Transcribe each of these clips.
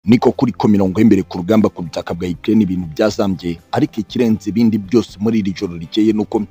niko kuri ko mirongo y'imbere ku rugamba ku butaka bwa Ukraine ibintu byazambye ariko ikirenze ibindi byose muri iri joro rikeye nuko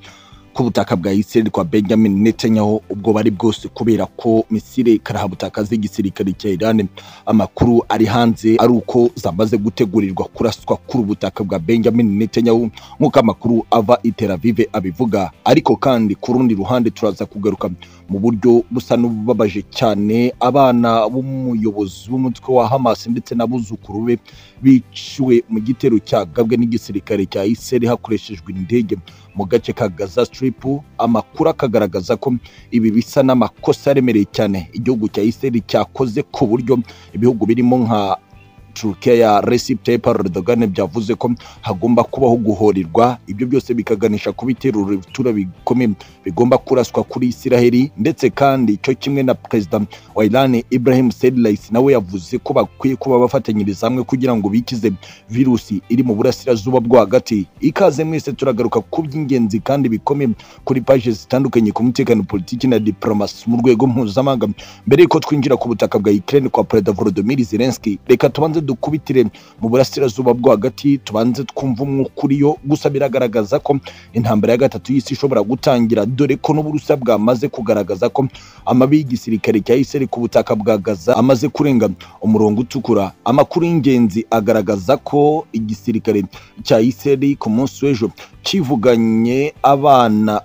ku butaka bwa Israel kwa Benjamin Netanyahu ubwo bari bwose kubera ko Misiri karahabutaka z'igisirikare cya Iran amakuru ari hanze ari uko zamaze gutegurirwa kuraswa kuri ubutaka bwa Benjamin Netanyahu nk'uko amakuru ava i Tel Aviv abivuga ariko kandi ku rundi ruhande turaza kugaruka mu buryo busa n'ububabaje cyane abana b'umuyobozi w'umutwe wa Hamas ndetse n'abuzukuru be biciwe mu gitero cyagabwe n'igisirikare cya Israel hakoreshejwe indege mu gace ka Gaza Strip amakuru akagaragaza ko ibi bisa n'amakosa aremereye cyane igihugu cya Israel cyakoze ku buryo ibihugu birimo nka Turkiya ya Recep Tayyip Erdogan byavuze ko hagomba kubaho guhorirwa ibyo byose bikaganisha ku bitero bitura bikomeye bigomba kuraswa kuri Isiraheli ndetse kandi cyo kimwe na perezida wa Iran Ibrahim Said Raisi nawe yavuze ko bakwiye kuba bafatanyiriza hamwe kugira ngo bikize virusi iri mu burasirazuba bwo hagati ikaze mwese turagaruka ku by'ingenzi kandi bikomeye kuri paje zitandukanye ku mutekano politiki na diplomasi mu rwego mpuzamahanga mbere y'uko twinjira ku butaka bwa Ukraine kwa perezida Volodymyr Zelensky reka tubanze dukubitire mu burasirazuba bwo hagati tubanze twumve umwuka uriyo gusa biragaragaza ko intambara ya gatatu y'isi ishobora gutangira dore ko n'uburusiya bwamaze kugaragaza ko amabi y'igisirikare cya Israel ku butaka bwa Gaza amaze kurenga umurongo utukura amakuru y'ingenzi agaragaza ko igisirikare cya Israel ku munsi w'ejo kivuganye abana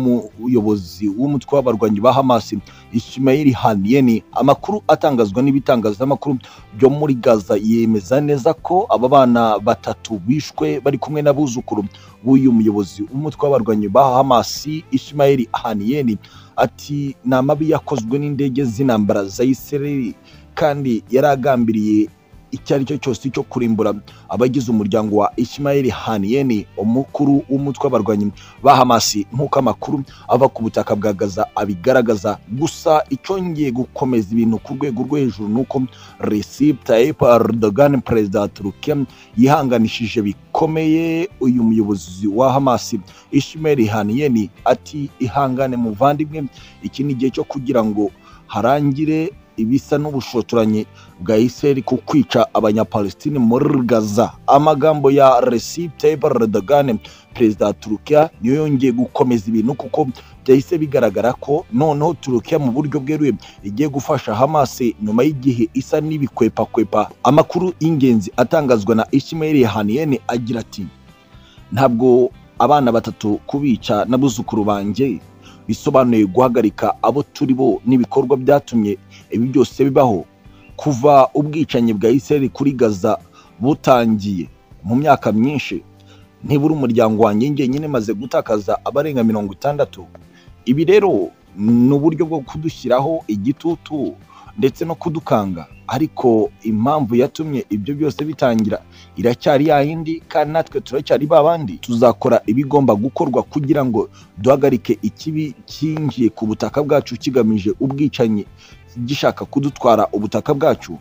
b'umuyobozi w'umutwe w'abarwanyi ba Hamas Ismail Haniyeh amakuru atangazwa n'ibitangazamakuru byo muri Gaza yemeza neza ko aba bana batatu bishwe bari kumwe n'abuzukuru b'uyu muyobozi w'umutwe w'abarwanyi ba Hamas Ismail Haniyeh ati ni amabi yakozwe n'indege z'intambara za Israel kandi yari agambiriye icyo ari cyo cyose cyo kurimbura abagize umuryango wa Ismail Haniyeh umukuru w'umutwe w'abarwanyi ba Hamas nk'uko amakuru ava ku butaka bwa Gaza abigaragaza gusa icyongeye gukomeza ibintu ku rwego rwo hejuru ni uko Recep Tayyip Erdogan perezida wa Turkiya yihanganishije bikomeye uyu muyobozi wa Hamas Ismail Haniyeh ati ihangane muvandimwe iki ni igihe cyo kugira ngo harangire ibisa n'ubushotoranyi bwa Israel ku kwica abanyapalestine muri Gaza. Amagambo ya Recep Tayyip Erdogan, perezida wa Turukiya, niyo yongeye gukomeza ibintu kuko byahise bigaragara ko noneho Turukiya mu buryo bweruye igiye gufasha Hamas nyuma y'igihe isa n'ibikwepakwepa. Amakuru y'ingenzi atangazwa na Ismail Haniyeh agira ati: "Ntabwo abana batatu kubica n'abuzukuru banjye bisobanuye guhagarika abo turi bo n'ibikorwa byatumye ibi byose bibaho kuva ubwicanyi bwa Israel kuri Gaza butangiye mu myaka myinshi nibura umuryango wanjye njyenyine maze gutakaza abarenga mirongo itandatu ibi rero ni uburyo bwo kudushyiraho igitutu ndetse no kudukanga ariko impamvu yatumye ibyo byose bitangira iracyari ya yindi kandi natwe turacyari ba bandi tuzakora ibigomba gukorwa kugira ngo duhagarike ikibi cyinjiye ku butaka bwacu kigamije ubwicanyi gishaka kudutwara ubutaka bwacu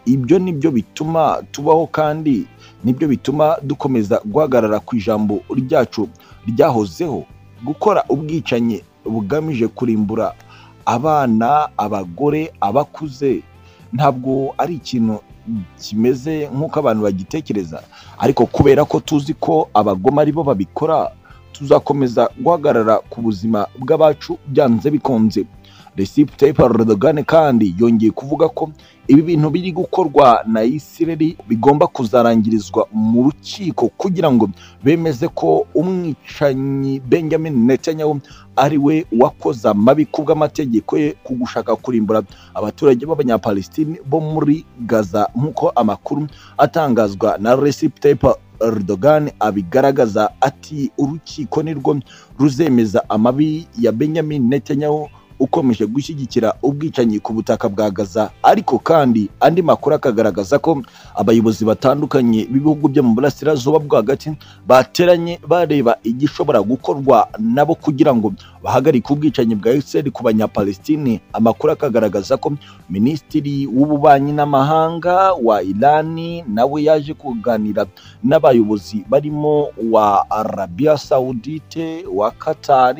ibyo nibyo bituma tubaho kandi nibyo bituma dukomeza guhagarara ku ijambo ryacu ryahozeho gukora ubwicanyi bugamije kurimbura abana abagore abakuze ntabwo ari ikintu kimeze nk'uko abantu bagitekereza ariko kubera ko tuzi ko abagome ari bo babikora tuzakomeza guhagarara ku buzima bw'abacu byanze bikunze Recep Tayyip Erdogan kandi yongeye kuvuga ko ibi bintu biri gukorwa na Israel bigomba kuzarangirizwa mu rukiko kugira ngo bemeze ko umwicanyi Benjamin Netanyahu ari we wakoze amabi ku bw'amategeko ye ku gushaka kurimbura abaturage b'Abanyapalestine bo muri Gaza nk'uko amakuru atangazwa na Recep Tayyip Erdogan abigaragaza ati urukiko nirwo ruzemeza amabi ya Benjamin Netanyahu ukomeje gushyigikira ubwicanyi ku butaka bwa Gaza ariko kandi andi makuru akagaragaza ko abayobozi batandukanye b'ibihugu byo mu burasirazuba bwo hagati bateranye bareba igishobora gukorwa nabo kugira ngo bahagarike ubwicanyi bwa Israel ku banyapalestine amakuru akagaragaza ko minisitiri w'ububanyi n'amahanga wa Iran nawe yaje kuganira n'abayobozi barimo wa Arabia Saudite wa Qatar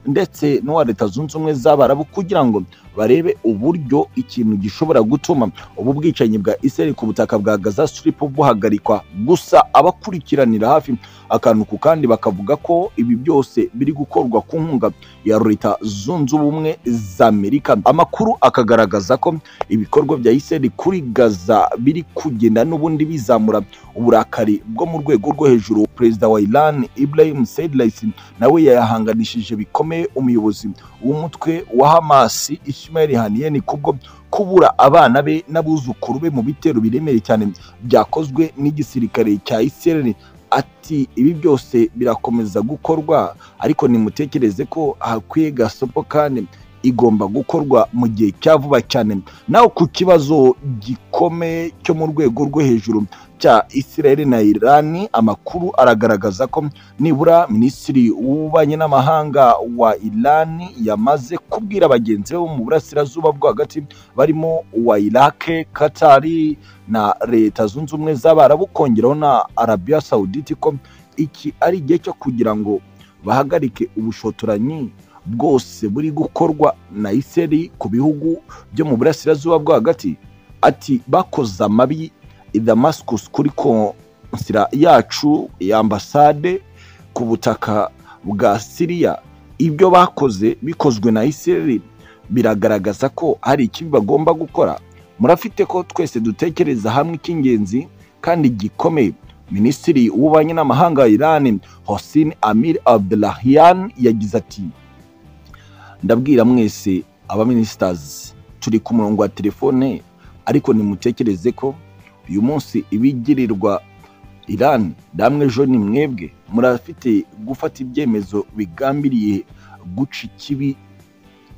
ndetse n'uwa leta zunze ubumwe z'abarabu kugira ngo barebe uburyo ikintu gishobora gutuma ubu bwicanyi bwa Israel ku butaka bwa Gaza Strip buhagarikwa gusa abakurikiranira hafi akantu ku kandi bakavuga ko ibi byose biri gukorwa ku nkunga ya leta zunze ubumwe za Amerika amakuru akagaragaza ko ibikorwa bya Israel kuri Gaza biri kugenda n'ubundi bizamura uburakari bwo mu rwego rwo hejuru perezida wa Iran Ibrahim Sedlaisi nawe yayahanganishije bikomeye umuyobozi w'umutwe wa Hamas Ismail Haniyeh kubwo kubura abana be n'abuzukuru be mu bitero biremereye cyane byakozwe n'igisirikare cya Israel ati ibi byose birakomeza gukorwa ariko nimutekereze ko hakwiye gasopo kandi igomba gukorwa mu gihe cya vuba cyane naho ku kibazo gikomeye cyo mu rwego rwo hejuru cya Israel na Iran amakuru aragaragaza ko nibura minisitiri w'ububanyi n'amahanga wa Iran yamaze kubwira bagenzi be bo mu burasirazuba bwo hagati barimo uwa Iraq, Qatar na Leta Zunze Ubumwe z'Abarabu kongeraho na Arabia Saudite ko iki ari igihe cyo kugira ngo bahagarike ubushotoranyi bwose buri gukorwa na Israel ku bihugu byo mu burasirazuba bwo hagati ati bakoze amabi i Damascus kuri konsira yacu ya ambasade ku butaka bwa Syria ibyo bakoze bikozwe na Israel biragaragaza ko hari ikibi bagomba gukora murafite ko twese dutekereza hamwe icy'ingenzi kandi gikomeye minisitiri w'ububanyi n'amahanga wa Iran Hossein Amir Abdullahian yagize ati ndabwira mwese abaminisitazi turi ku murongo wa telefone ariko nimutekereze ko uyu munsi ibigirirwa Iran namwe ejo ni mwebwe murafite gufata ibyemezo bigambiriye guca ikibi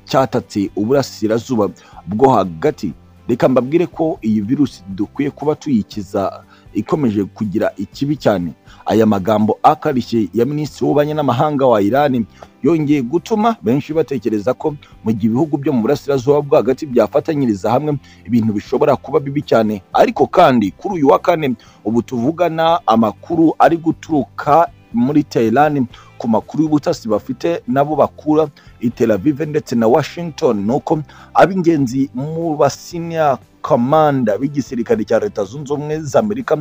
cyatatse uburasirazuba bwo hagati reka mbabwire ko iyi virusi dukwiye kuba tuyikiza ikomeje kugira ikibi cyane aya magambo akarishye ya minisitiri w'ububanyi n'amahanga wa Iran yongeye gutuma benshi batekereza ko mu gihe ibihugu byo mu burasirazuba bwo hagati byafatanyiriza hamwe ibintu bishobora kuba bibi cyane ariko kandi kuri uyu wa kane ubu tuvugana amakuru ari guturuka muri Tehran ku makuru y'ubutasi bafite nabo bakura i Tel Aviv ndetse na Washington nuko ab'ingenzi mu basinya komanda b'igisirikare cya leta zunze ubumwe za amerika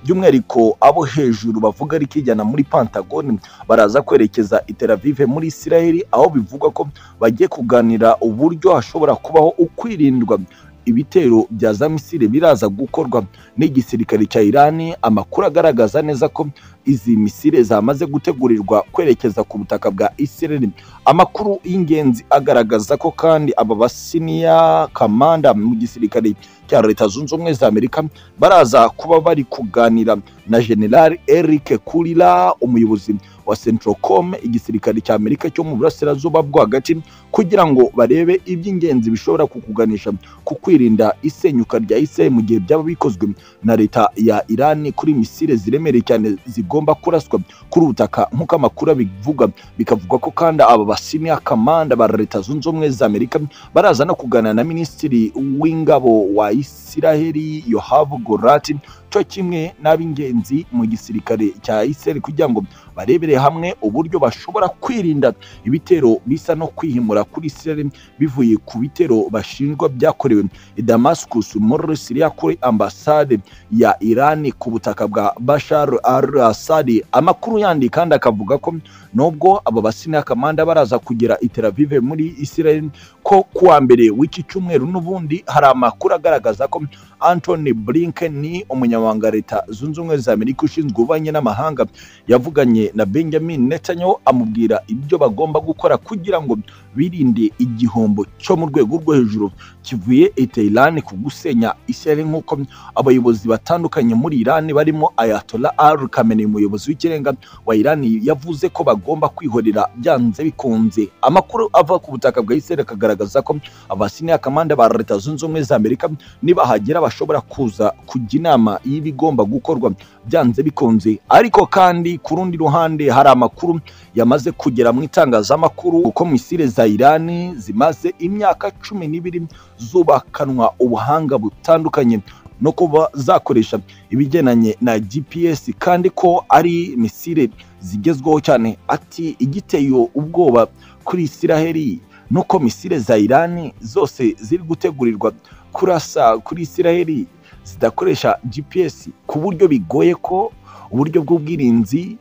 by'umwihariko abo hejuru bavuga ari kijyana muri pantagoni baraza kwerekeza i Tel Aviv muri isiraheli aho bivugwa ko bagiye kuganira uburyo hashobora kubaho ukwirindwa ibitero bya za misile biraza gukorwa n'igisirikare cya Iran amakuru agaragaza neza ko izi misile zamaze gutegurirwa kwerekeza ku butaka bwa Israel amakuru y'ingenzi agaragaza ko kandi aba basiniya kamanda mu gisirikare cya leta zunze ubumwe za Amerika baraza kuba bari kuganira na General Eric Kurira umuyobozi wa Centrocom igisirikare cya Amerika cyo mu burasirazuba bwo hagati kugira ngo barebe iby'ingenzi bishobora kukuganisha ku kwirinda isenyuka rya Israel mu gihe byaba bikozwe na leta ya Iran kuri misile ziremereye cyane zigomba kuraswa kuri ubutaka nk'uko amakuru abivuga bikavuga ko kandi aba basiniya kamanda ba leta zunze ubumwe za Amerika baraza no kuganira na minisitiri w'ingabo wa Israeli Yoav Gallant cyo kimwe n'ab'ingenzi mu gisirikare cya Israel kugira ngo barebere hamwe uburyo bashobora kwirinda ibitero bisa no kwihimura kuri Israel bivuye ku bitero bashinjwa byakorewe i Damascus muri Syria kuri ambasade ya Iran ku butaka bwa Bashar al-Assad amakuru yandi kandi akavuga ko nubwo aba basina kamanda baraza kugera i Tel Aviv muri Israel ko kuwa mbere w'iki cyumweru n'ubundi hari amakuru agaragaza ko Anthony Blinken ni umunyamabanga wa leta zunze ubumwe za Amerika ushinzwe ububanyi n'amahanga yavuganye na Benjamin Netanyahu amubwira ibyo bagomba gukora kugira ngo birinde igihombo cyo mu rwego rwo hejuru kivuye i Tehran ku gusenya Israel nk'uko abayobozi batandukanye muri Iran barimo Ayatollah Ali Khamenei umuyobozi w'ikirenga wa Iran yavuze ko bagomba kwihorera byanze bikunze amakuru ava ku butaka bwa Israel akagaragaza ko abasiniya kamanda ba leta zunze ubumwe za Amerika nibahagera bashobora kuza kujya inama y'ibigomba gukorwa byanze bikunze ariko kandi ku rundi ruhande hari amakuru yamaze kugera mu itangazamakuru uko misile za Iran zimaze imyaka cumi n'ibiri zubakanwa ubuhanga butandukanye no kuba zakoresha ibigendanye na GPS kandi ko ari misile zigezweho cyane ati igiteye ubwoba kuri Isiraheli nuko misile za irani zose ziri gutegurirwa kurasa kuri isiraheli zidakoresha gps ku buryo bigoye ko uburyo bw'ubwirinzi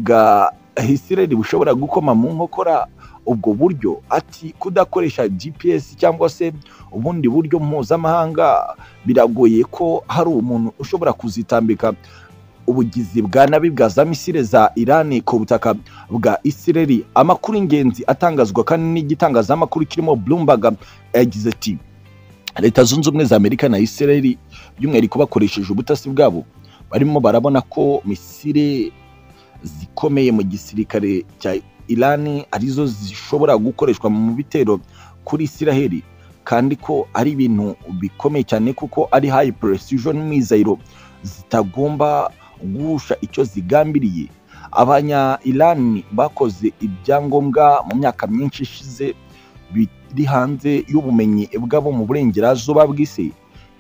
bwa isiraheli bushobora gukoma mu nkokora ubwo buryo ati kudakoresha gps cyangwa se ubundi buryo mpuzamahanga biragoye ko hari umuntu ushobora kuzitambika ubugizi bwa nabi bwa za misile za irani ku butaka bwa isireli amakuru y'ingenzi atangazwa kandi n'igitangazamakuru kirimo bloomberg yagize ati leta zunze ubumwe za amerika na isireli by'umwihariko bakoresheje ubutasi bwabo barimo barabona ko misile zikomeye mu gisirikare cya irani arizo zishobora gukoreshwa mu bitero kuri isiraheli kandi ko ari ibintu bikomeye cyane kuko ari hayi precision mizayiro zitagomba guhusha icyo zigambiriye abanya irani bakoze ibyangombwa mu myaka myinshi ishize biri hanze y'ubumenyi bwabo mu burengerazuba bw'isi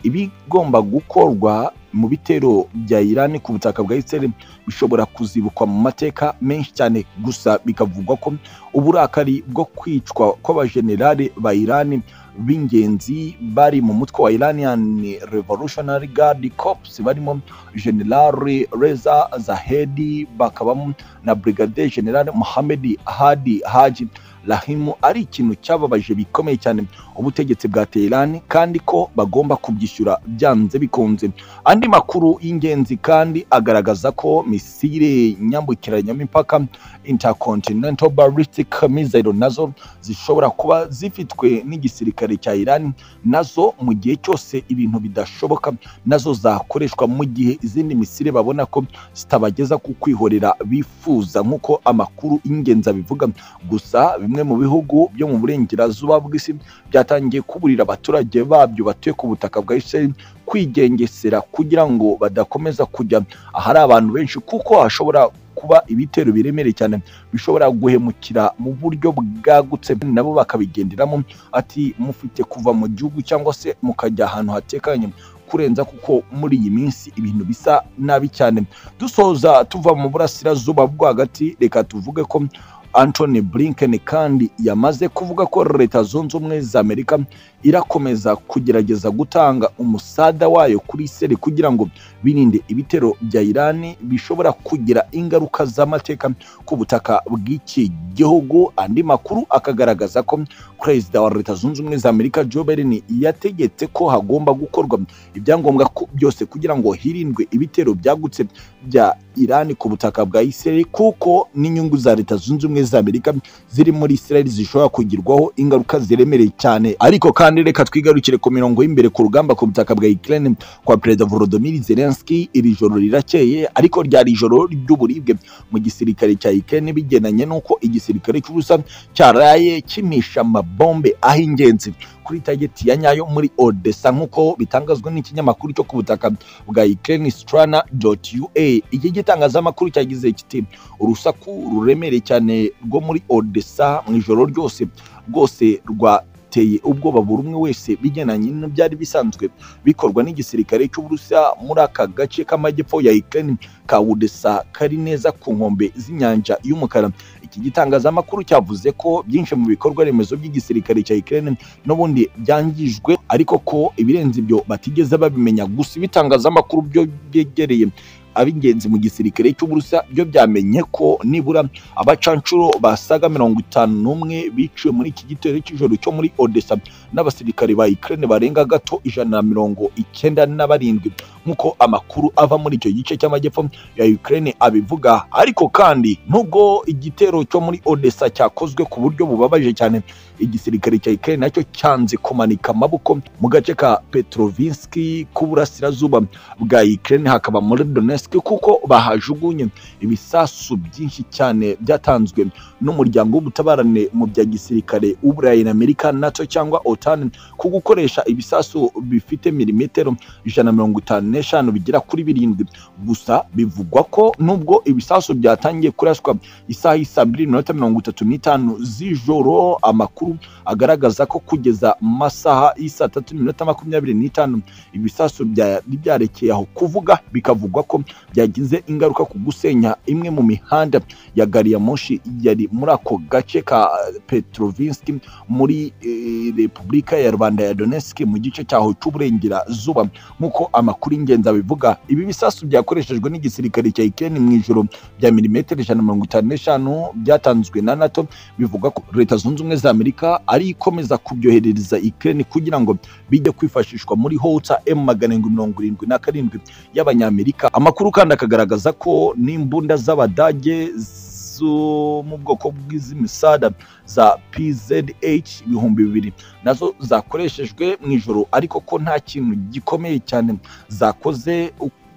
ibigomba gukorwa mu bitero bya irani ku butaka bwa isiraheli bishobora kuzibukwa mu mateka menshi cyane gusa bikavugwa ko uburakari bwo kwicwa kw'abajenerali ba irani b'ingenzi bari mu mutwe wa Iranian Revolutionary Guard Corps barimo General Reza Zahedi bakabamo na Brigadier General Mohammed Hadi Haji Rahimu ari ikintu cyababaje bikomeye cyane ubutegetsi bwa Tehran kandi ko bagomba kubyishyura byanze bikunze andi makuru y'ingenzi kandi agaragaza ko misile nyambukiranyamipaka intercontinental ballistic missile nazo zishobora kuba zifitwe n'igisirikare gisirikare cya Iran nazo mu gihe cyose ibintu bidashoboka nazo zakoreshwa mu gihe izindi misile babona ko zitabageza ku kwihorera bifuza nk'uko amakuru y'ingenzi abivuga gusa bimwe mu bihugu byo mu burengerazuba bw'isi byatangiye kuburira abaturage babyo batuye ku butaka bwa Israel kwigengesera kugira ngo badakomeza kujya ahari abantu benshi kuko hashobora kuba ibitero biremereye cyane bishobora guhemukira mu buryo bwagutse nabo bakabigenderamo ati mufite kuva mu gihugu cyangwa se mukajya ahantu hatekanye kurenza kuko muri iyi minsi ibintu bisa nabi cyane dusoza tuva mu burasirazuba rwagati reka tuvuge ko Anthony Blinken kandi yamaze kuvuga ko leta zunze ubumwe za Amerika irakomeza kugerageza gutanga umusada wayo kuri Isiraheli kugira ngo birinde ibitero bya Irani bishobora kugira ingaruka z'amateka ku butaka bw'iki gihugu andi makuru akagaragaza ko perezida wa leta zunze ubumwe za Amerika Joe Biden yategetse ko hagomba gukorwa ibyangombwa byose kugira ngo hirindwe ibitero byagutse bya Irani ku butaka bwa Isiraheli kuko n'inyungu za leta zunze ubumwe za Amerika ziri muri Israel zishobora kugirwaho ingaruka ziremereye cyane ariko kandi reka twigarukire ku mirongo y'imbere ku rugamba ku butaka bwa Ukraine kwa Perezida Volodymyr Zelensky iri joro rirakeye ariko ryari ijoro ry'uburibwe mu gisirikare cya Ukraine bigendanye n'uko igisirikare cy'ubusa cyaraye kimisha amabombe ahingenzi kuri tageti ya nyayo muri Odessa nk'uko bitangazwa n'ikinyamakuru cyo ku butaka bwa Ukraine strana.ua iki gitangazamakuru cyagize kiti urusaku ruremereye cyane rwo muri Odessa mu ijoro ryose rwose rwa biteye ubwoba buri umwe wese bigendanye n'ibyari bisanzwe bikorwa n'igisirikare cy'uburusiya muri aka gace k'amajyepfo ya Ukraine ka Odessa kari neza ku nkombe z'inyanja y'umukara iki gitangazamakuru cyavuze ko byinshi mu bikorwa remezo by'igisirikare cya Ukraine n'ubundi byangijwe ariko ko ibirenze ibyo batigeze babimenya gusa ibitangazamakuru byo byegereye ab'ingenzi mu gisirikare cy'uburusiya byo byamenye ko nibura abacanshuro basaga mirongo itanu n'umwe biciwe muri iki gitero cy'ijoro cyo muri odessa n'abasirikare ba ukraine barenga gato ijana na mirongo icyenda na barindwi nk'uko amakuru ava muri icyo gice cy'amajyepfo ya ukraine abivuga ariko kandi nubwo igitero cyo muri odessa cyakozwe ku buryo bubabaje cyane igisirikare cya ukraine nacyo cyanze kumanika amaboko mu gace ka petrovinski k'uburasirazuba bwa ukraine hakaba muri donetsk kuko bahajugunye ibisasu byinshi cyane byatanzwe n'umuryango w'ubutabarane mu bya gisirikare w'uburayi na amerika nato cyangwa otan ku gukoresha ibisasu bifite milimetero ijana mirongo itanu n'eshanu bigera kuri birindwi gusa bivugwa ko nubwo ibisasu byatangiye kuraswa isaha y'isa mbiri iminota mirongo itatu n'itanu z'ijoro amakuru agaragaza ko kugeza mu masaha y'isa tatu n'iminota makumyabiri n'itanu ibisasu byari byarekeye aho kuvuga bikavugwa ko byagize ingaruka ku gusenya imwe mu mihanda ya gari ya moshi yari muri ako gace ka Petrovinsk muri eh, Repubulika ya Rwanda ya Donetsk mu gice cyaho cy'uburengerazuba nk'uko amakuru y'ingenzi abivuga ibi bisasu byakoreshejwe n'igisirikare cya Ukraine mu ijoro bya milimetero ijana na mirongo itanu n'eshanu byatanzwe na NATO bivuga ko Leta Zunze Ubumwe za Amerika ari ikomeza kubyoherereza Ukraine kugira ngo bijye kwifashishwa muri hota M magana arindwi mirongo irindwi na karindwi y'Abanyamerika amakuru kandi akagaragaza ko n'imbunda z'Abadage zo mu bwoko bw'iz'imisada za PZH ibihumbi bibiri nazo zakoreshejwe mu ijoro ariko ko nta kintu gikomeye cyane zakoze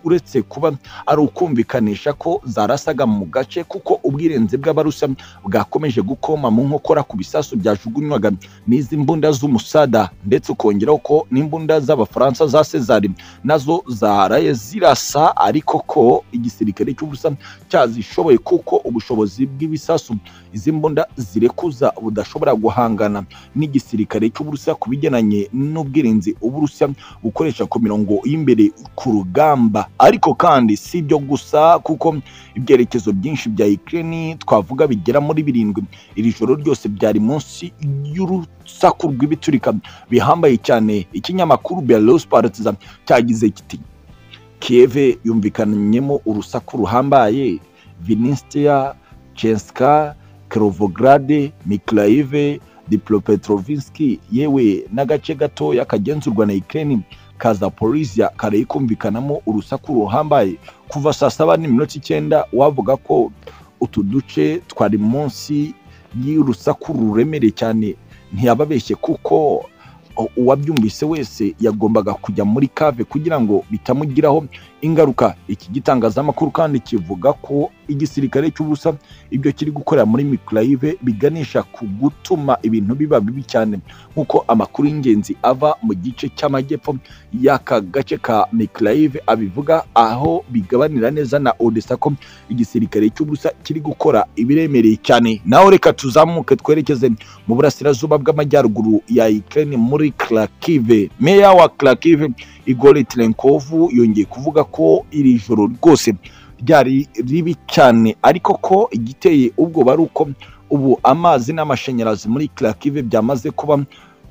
uretse kuba ari ukumvikanisha ko zarasaga mu gace kuko ubwirinzi bw'abarusa bwakomeje gukoma mu nkokora ku bisasu byajugunywaga n'izi mbunda z'umusada ndetse ukongeraho ko n'imbunda z'abafaransa za sezari nazo zaraye zirasa ariko ko igisirikare cy'ubusa cyazishoboye kuko ubushobozi bw'ibisasu izi mbunda zirekuza budashobora guhangana n'igisirikare cy'uburusiya ku bigendanye n'ubwirinzi uburusiya bukoresha ku mirongo y'imbere ku rugamba ariko kandi si ibyo gusa kuko ibyerekezo byinshi bya Ukraine twavuga bigera muri birindwi iri joro ryose byari munsi y'urusaku rw'ibiturika bihambaye cyane ikinyamakuru Belarus Partizan cyagize kiti Kiev yumvikanyemo urusaku ruhambaye Vinistia Chenska Kirovograd, Mykolaiv, Dnipropetrovsk yewe n'agace gatoya kagenzurwa na Ukraine ka Zaporizhia karaye kumvikanamo urusaku ruhambaye kuva saa saba n'iminota icyenda wavuga ko utu duce twari munsi y'urusaku ruremereye cyane ntiyababeshye kuko u- uwabyumvise wese yagombaga kujya muri kave kugira ngo bitamugiraho ingaruka iki gitangazamakuru kandi kivuga ko igisirikare cy'ubusa ibyo kiri gukorera muri Mykolaiv biganisha ku gutuma ibintu biba bibi cyane nk'uko amakuru y'ingenzi ava mu gice cy'amajyepfo y'aka gace ka Mykolaiv abivuga aho bigabanira neza na Odessa ko igisirikare cy'ubusa kiri gukora ibiremereye cyane naho reka tuzamuke twerekeze mu burasirazuba bw'amajyaruguru ya Ukraine muri Kharkiv meya wa Kharkiv Igor Trenkov yongeye kuvuga ko iri joro rwose ryari ribi cyane ariko ko igiteye ubwoba ari uko ubu amazi n'amashanyarazi muri Kharkiv byamaze kuba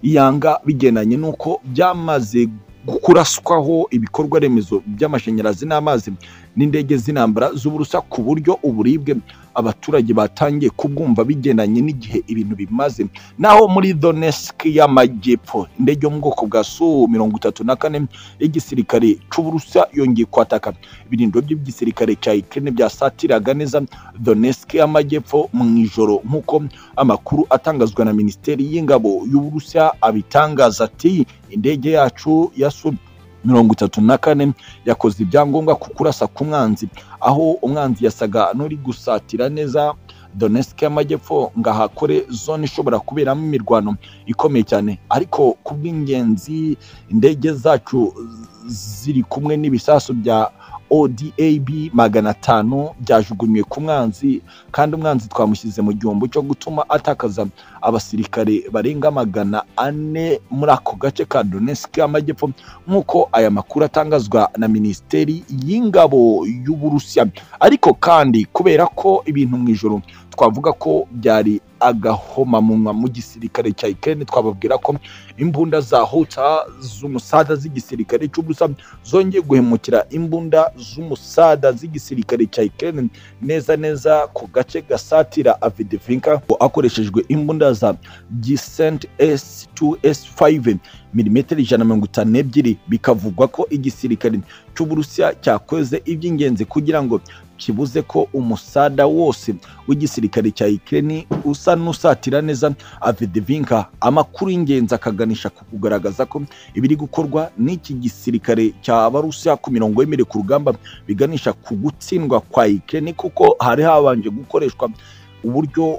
iyanga bigendanye n'uko byamaze kuraswaho ibikorwa remezo by'amashanyarazi n'amazi n'indege z'intambara z'uburusa ku buryo uburibwe abaturage batangiye kubwumva bigendanye n'igihe ibintu bimaze naho muri Donetsk y'amajyepfo indege yo mu bwoko bwa Su mirongo itatu na kane y'igisirikare cy'uburusa yongeye kwataka ibirindiro by'igisirikare cya Ukraine byasatiraga neza Donetsk y'amajyepfo mu ijoro nk'uko amakuru atangazwa na minisiteri y'ingabo y'uburusiya abitangaza ati indege yacu ya Su mirongo itatu na kane yakoze ibyangombwa ku kurasa ku mwanzi aho umwanzi yasaga n'uri gusatira neza Donetsk y'amajyepfo ngo ahakore zone ishobora kuberamo imirwano ikomeye cyane ariko ku bw'ingenzi indege zacu ziri kumwe n'ibisasu bya ODAB magana atanu byajugunywe ku mwanzi kandi umwanzi twamushyize mu gihombo cyo gutuma atakaza abasirikare barenga magana ane muri ako gace ka Donetsk y'amajyepfo nk'uko aya makuru atangazwa na minisiteri y'ingabo y'uburusiya ariko kandi kubera ko ibintu mu ijoro twavuga ko byari agahomamunwa mu gisirikare cya Ukraine twababwira ko imbunda za huta z'umusada z'igisirikare cy'ubusa zongeye guhemukira imbunda z'umusada z'igisirikare cya Ukraine neza neza ku gace gasatira Avdiivka akoreshejwe imbunda za Gisent S2S5 milimetero ijana na mirongo itanu n'ebyiri bikavugwa ko igisirikare cy'uburusiya cyakoze iby'ingenzi kugira ngo kibuze ko umusada wose w'igisirikare cya Ukraine usa n'usatira neza Avdiivka amakuru y'ingenzi akaganisha ku kugaragaza ko ibiri gukorwa n'iki gisirikare cy'abarusiya ku mirongo yemereye ku rugamba biganisha ku gutsindwa kwa Ukraine kuko hari habanje gukoreshwa uburyo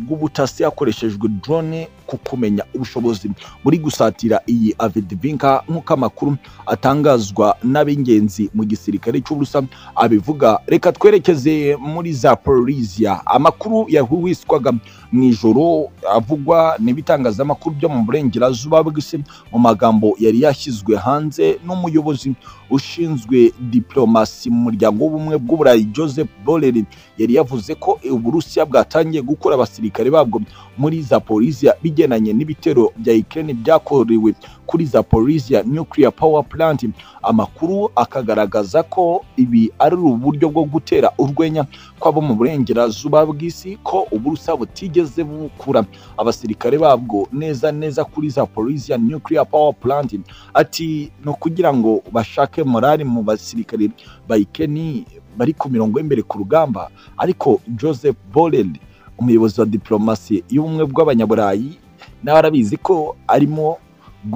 bw'ubutasi hakoreshejwe drone kukumenya ubushobozi muri gusatira iyi avedivinka nk'uko amakuru atangazwa n'ab'ingenzi mu gisirikare cy'uburusa abivuga reka twerekeze muri za polisiya amakuru yahuwiswaga mu ijoro avugwa n'ibitangazamakuru byo mu burengerazuba bw'isi mu magambo yari yashyizwe hanze n'umuyobozi ushinzwe diplomasi mu muryango w'ubumwe bw'uburayi joseph borrell yari yavuze ko uburusiya bwatangiye gukora abasirikare babwo muri zaporisiya bigendanye n'ibitero bya ukraine byakorewe kuri zaporisiya nuclear power plant amakuru akagaragaza ko ibi ari uburyo bwo gutera urwenya kw'abo mu burengerazuba bw'isi ko uburusiya butigeze bukura abasirikare babwo neza neza kuri zaporisiya nuclear power plant ati ni ukugira ngo bashake morali mu basirikare ba ukraine bari ku mirongo y'imbere ku rugamba ariko joseph borrell umuyobozi wa diplomasi y'ubumwe bw'abanyaburayi nawe arabizi ko arimo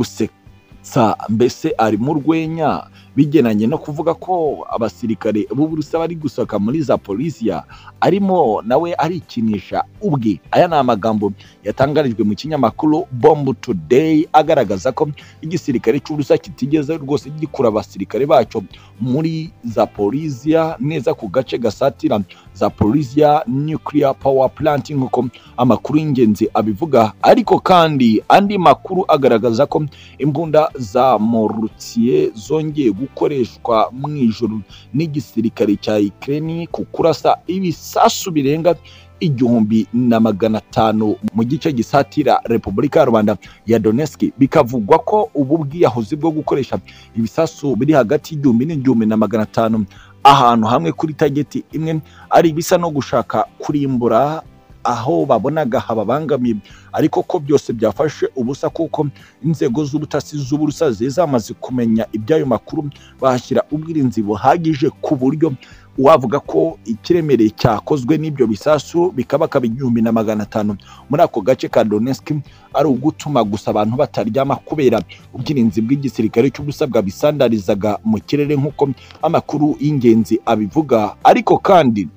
gusetsa mbese ari mu rwenya bigenanye no kuvuga ko abasirikare b'uburusa bari gusohoka muri za polisiya arimo nawe arikinisha ubwe aya ni amagambo yatangarijwe mu kinyamakuru bomb today agaragaza ko igisirikare cy'uburusa kitigeze rwose gikura abasirikare bacyo muri za polisiya neza ku gace gasatira za polisiya nuclear power plant nk'uko amakuru y'ingenzi abivuga ariko kandi andi makuru agaragaza ko imbunda za morutsiye zongeye gukoreshwa mu ijoro n'igisirikare cya Ukraine ku kurasa ibisasu birenga igihumbi na magana atanu mu gice gisatira repubulika ya rwanda ya donetsk bikavugwa ko ubu bwiyahuzi bwo gukoresha ibisasu biri hagati y'igihumbi n'igihumbi na magana atanu ahantu hamwe kuri tageti imwe ari ibisa no gushaka kurimbura aho babonaga hababangamiye ariko ko byose byafashe ubusa kuko inzego z'ubutasi z'uburusa zamaze kumenya iby'ayo makuru bahashyira ubwirinzi buhagije ku buryo wavuga ko ikiremereye cyakozwe n'ibyo bisasu bikaba kaba igihumbi na magana atanu muri ako gace ka Donetsk ari ugutuma gusa abantu bataryama kubera ubwirinzi bw'igisirikare cy'ubusabwa bisandarizaga mu kirere nk'uko amakuru y'ingenzi abivuga ariko kandi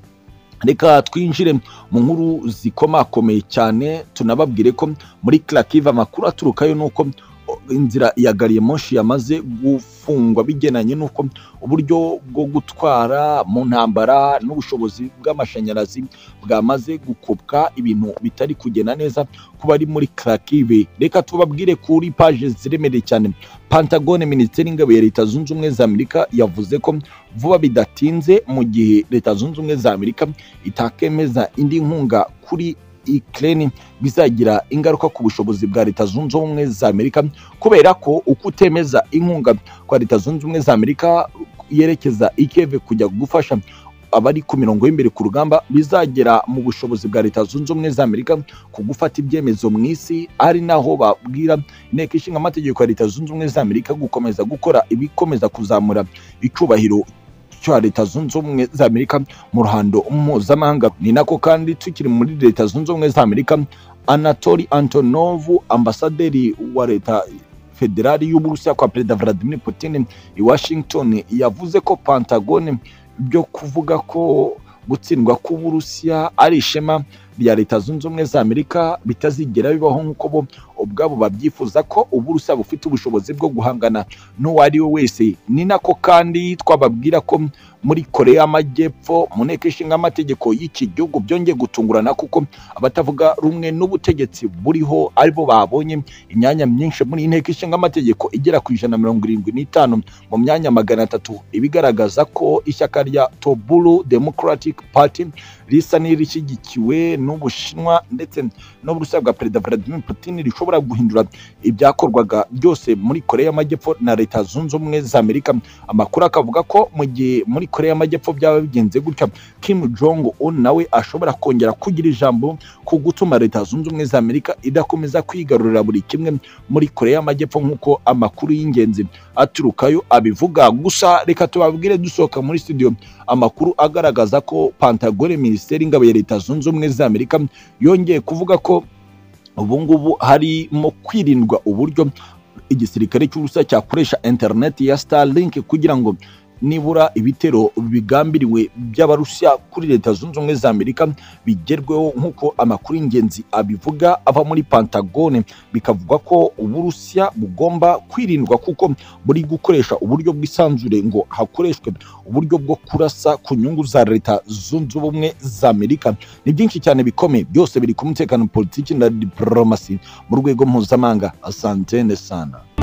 reka twinjire mu nkuru zikomakomeye cyane tunababwire ko muri Kharkiv amakuru aturukayo ni uko inzira ya gari ya moshi yamaze gufungwa bigenanye n'uko uburyo bwo gutwara mu ntambara n'ubushobozi bw'amashanyarazi bwamaze gukopwa ibintu bitari kugenda neza ku bari muri Kharkiv reka tubabwire kuri paje ziremereye cyane Pentagon Minisiteri y'Ingabo ya Leta Zunze Ubumwe za Amerika yavuze ko vuba bidatinze mu gihe Leta Zunze Ubumwe za Amerika itakemeza indi nkunga kuri Ukraine bizagira ingaruka ku bushobozi bwa Leta Zunze Ubumwe za Amerika kubera ko uko utemeza inkunga kwa Leta Zunze Ubumwe za Amerika yerekeza ikeve kujya gufasha abari ku mirongo y'imbere ku rugamba bizagera mu bushobozi bwa Leta Zunze Ubumwe za Amerika ku gufata ibyemezo mu isi ari naho babwira inteko ishinga amategeko ya Leta Zunze Ubumwe za Amerika gukomeza gukora ibikomeza kuzamura icyubahiro cya leta zunze ubumwe za amerika mu ruhando mpuzamahanga ni nako kandi tukiri muri leta zunze ubumwe za amerika anatori antonovu ambasaderi wa leta federali y'uburusiya kwa perezida vladimir putin i washington yavuze ko pantagone byo kuvuga ko gutsindwa k'uburusiya ari ishema rya leta zunze ubumwe za amerika bitazigera bibaho nk'uko bo ubwabo babyifuza ko uburusiya bufite ubushobozi bwo guhangana n'uwo ari we wese ni nako kandi twababwira ko muri korea y'amajyepfo mu nteko ishinga amategeko y'iki gihugu byongeye gutungurana kuko abatavuga rumwe n'ubutegetsi buriho aribo babonye imyanya myinshi muri inteko ishinga amategeko igera ku ijana na mirongo irindwi n'itanu mu myanya magana atatu ibigaragaza ko ishyaka rya toburu democratic party risa n'irishyigikiwe n'ubushinwa ndetse n'uburusiya bwa perezida vladimir putin rishobora guhindura ibyakorwaga byose muri korea y'amajyepfo na leta zunze ubumwe za amerika amakuru akavuga ko mu gihe muri korea y'amajyepfo byaba bigenze gutya kim jong un nawe ashobora kongera kugira ijambo ku gutuma leta zunze ubumwe za amerika idakomeza kwigarurira buri kimwe muri korea y'amajyepfo nk'uko amakuru y'ingenzi aturukayo abivuga gusa reka tubabwire dusohoka muri studio amakuru agaragaza ko pantagone minisiteri y'ingabo ya leta zunze ubumwe za amerika yongeye kuvuga ko ubu ngubu harimo kwirindwa uburyo igisirikare cy'ubusa cyakoresha interineti ya starlink kugira ngo nibura ibitero bigambiriwe by'abarusiya kuri leta zunze ubumwe za amerika bigerweho nk'uko amakuru y'ingenzi abivuga ava muri pantagone bikavugwa ko uburusiya bugomba kwirindwa kuko buri gukoresha uburyo bwisanzure ngo hakoreshwe uburyo bwo kurasa ku nyungu za leta zunze ubumwe za amerika ni byinshi cyane bikomeye byose biri ku mutekano politiki na diporomasi mu rwego mpuzamahanga asantene sana